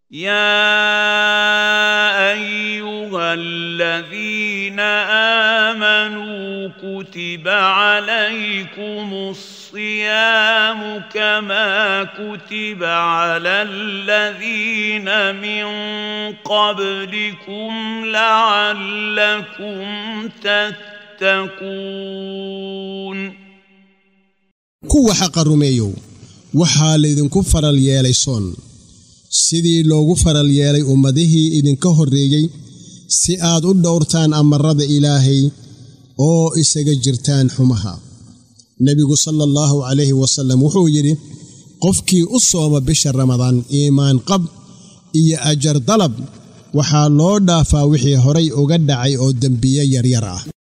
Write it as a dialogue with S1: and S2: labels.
S1: يا ايها الذين امنوا كتب عليكم الصيام كما كتب على الذين من قبلكم لعلكم تتقون
S2: kuwa xaqa rumeeyow waxaa laydinku faral yeelay soon sidii loogu faral yeelay ummadihii idinka horreeyey si aad u dhowrtaan amarada ilaahay oo isaga jirtaan xumaha nebigu sala allahu calayhi wasallam wuxuu yidhi qofkii u sooma bisha ramadaan iimaan qab iyo ajar dalab waxaa loo dhaafaa wixii horay uga dhacay oo dembiye yaryar ah